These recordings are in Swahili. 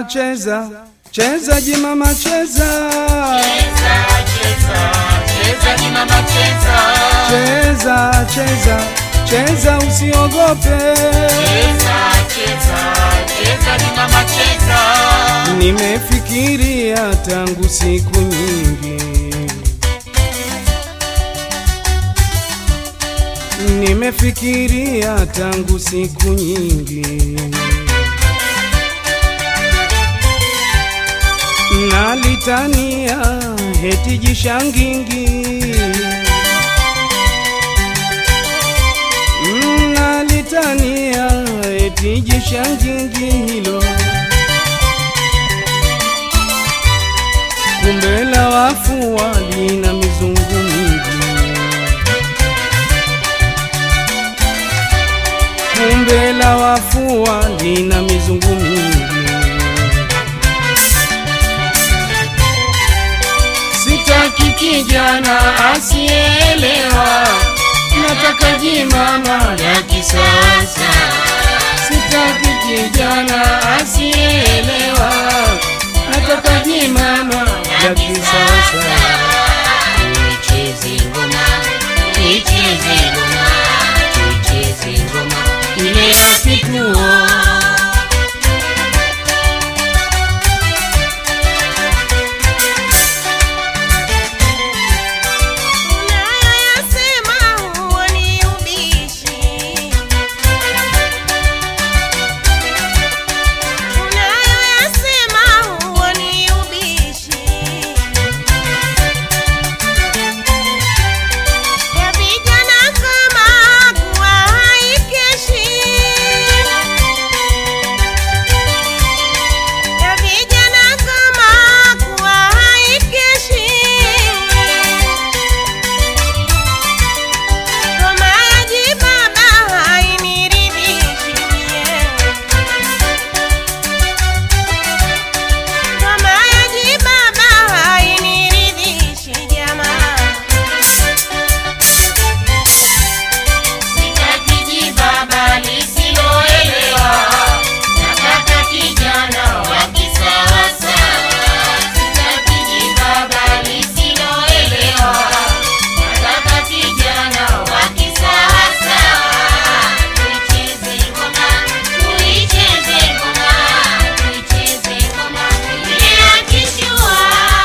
Cheza, cheza, cheza jimama cheza. Cheza, cheza, cheza ni mama cheza. Cheza, cheza, cheza usiogope. Cheza, cheza, cheza ni mama cheza. Nimefikiria tangu siku nyingi. Nimefikiria tangu siku nyingi. Nalitania heti jishangingi. Nalitania heti jishangingi hilo. Kumbe la wafu walina mizungu mingi. Kumbe la wafu walina mizungu mingi. Sitaki kijana asielewa, nataka jimama ya kisasa. Sitaki kijana asielewa, nataka jimama ya kisasa. Tuicheze ngoma, tuicheze ngoma, tuicheze ngoma ile ya kituo. Unayoyasema huo ni ubishi. Unayoyasema huo ni ubishi. Ya vijana kama kuwa haikeshi. Ya vijana kama kuwa haikeshi. Ngoma ya jibaba hainiridhishi mie. Ngoma ya jibaba hainiridhishi jamaa. Sitaki jibaba lisiloelewa, nataka kijana wa kisasa. Sitaki jibaba lisiloelewa, nataka kijana wa kisasa. Tuicheze ngoma, tuicheze ngoma, tuicheze ngoma ile ya kishua.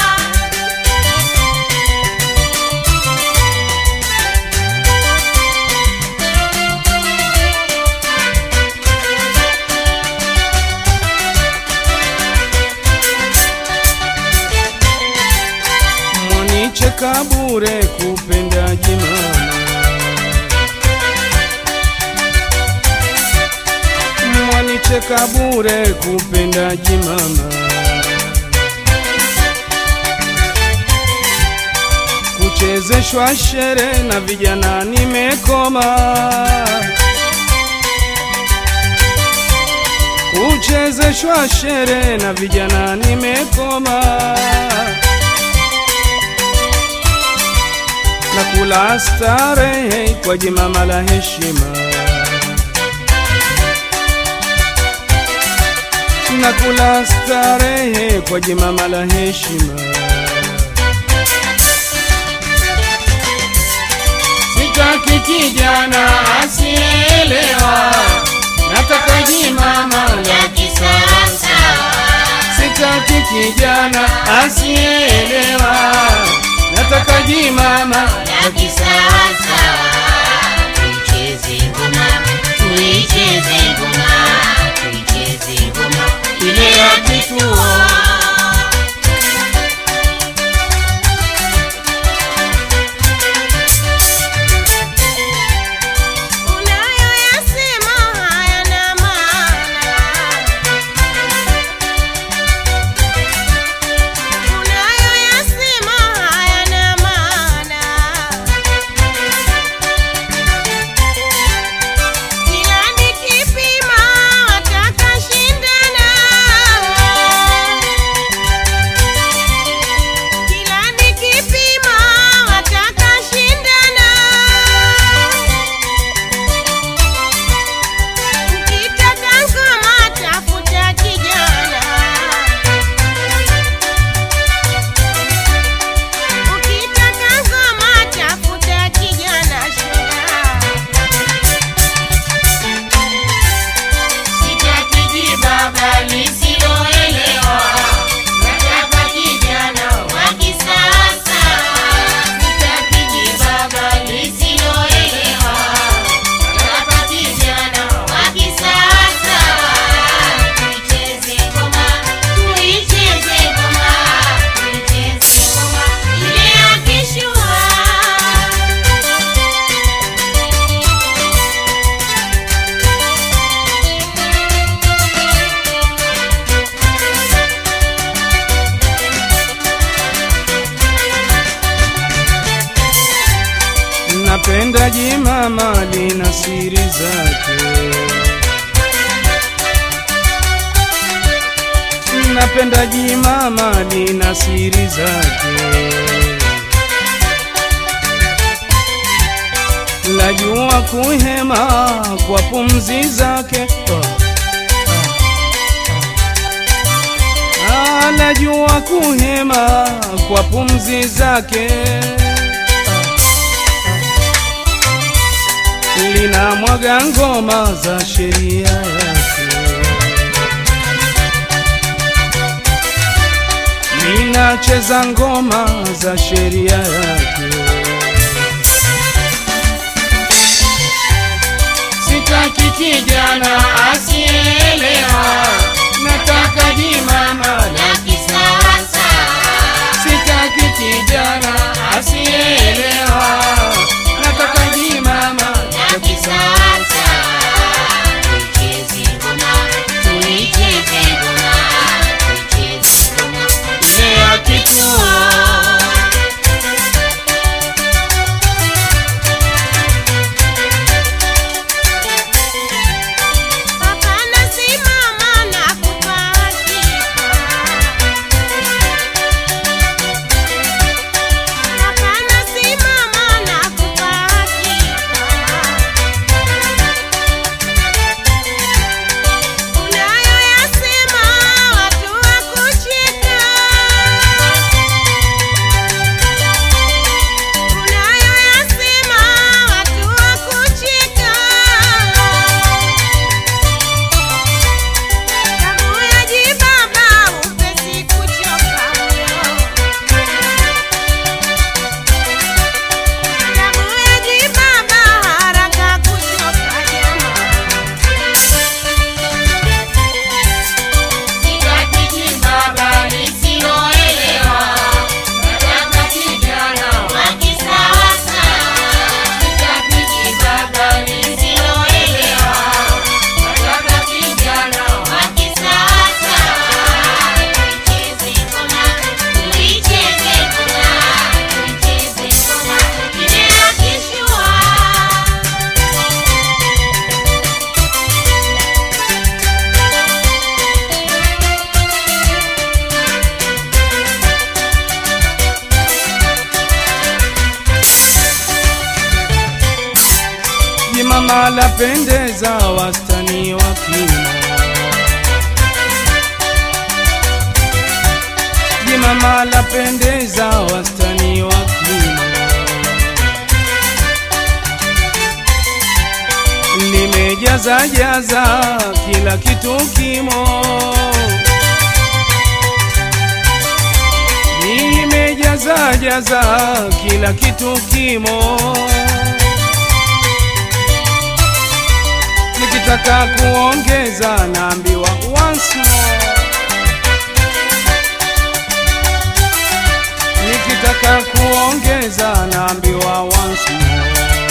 Mwanicheka bure kupenda jimama. Mwanicheka bure kupenda jimama. Kuchezeshwa shere na vijana nimekoma. Kuchezeshwa shere na vijana nimekoma. na kula starehe kwa jimama la heshima, na kula starehe kwa jimama la heshima. Sitaki kijana asielewa, nataka jimama ya kisasa. Sitaki kijana asielewa, nataka jimama ya kisasa. Tuicheze ngoma, tuicheze ngoma, tuicheze ngoma ile ya kituo. Unayoyasema hayana maana. Unayoyasema hayana maana. napenda jimama lina siri zake napenda jimama lina siri zake lajua kuhema kwa pumzi zake Ah, lajua kuhema kwa pumzi zake lina mwaga ngoma za sheria yake linacheza ngoma za sheria yake sitaki kijana asielewa nataka jimama la Kisawasa, sitaki kijana asielewa nataka jimama ya kisasa. Tuicheze ngoma, tuicheze ngoma, tuicheze ngoma. ile ya kituo Hapana, simama na kupachika. Hapana, simama na kupachika. Unayoyasema watu wakucheka. Unayoyasema watu wakucheka. Damu ya jibaba upesi kuchoka moyo. Damu ya jibaba haraka kuchoka jamaa. Sitaki jibaba lisiloelewa, nataka kijana wa kisasa. Sitaki jibaba lisiloelewa, nataka kijana wa kisasa. Tuicheze ngoma, tuicheze ngoma, tuicheze ngoma, ile ya kishua. jimama lapendeza wastani wa kimo jimama lapendeza wastani wa kimo limejaza jaza kila kitu kimo limejaza jaza kila kitu kimo nikitaka kuongeza naambiwa once more. nikitaka kuongeza naambiwa once more.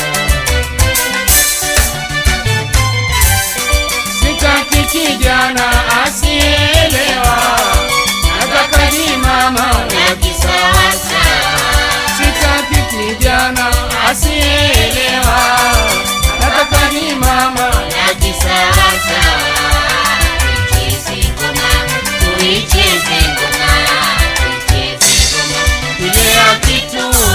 sitaki kijana asielewa nataka ni mama Ya kisasa. sitaki kijana asielewa nataka ni mama ya kisasa. Tuicheze ngoma, tuicheze ngoma, tuicheze ngoma ile ya kituo.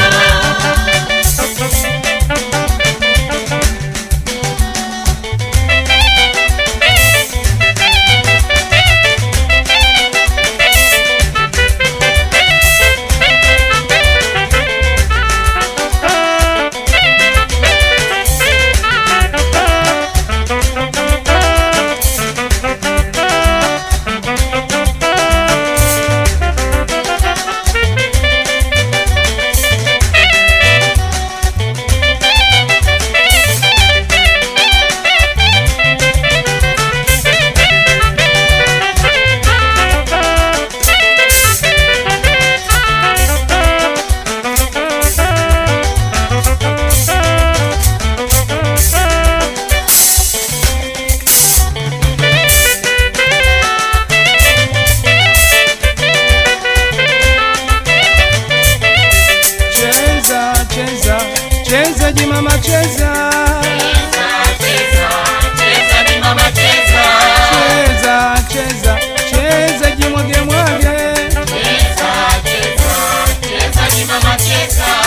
cheza jimama cheza cheza, cheza ni mama cheza, cheza cheza cheza jimwage mwage cheza, cheza, cheza ni mama cheza,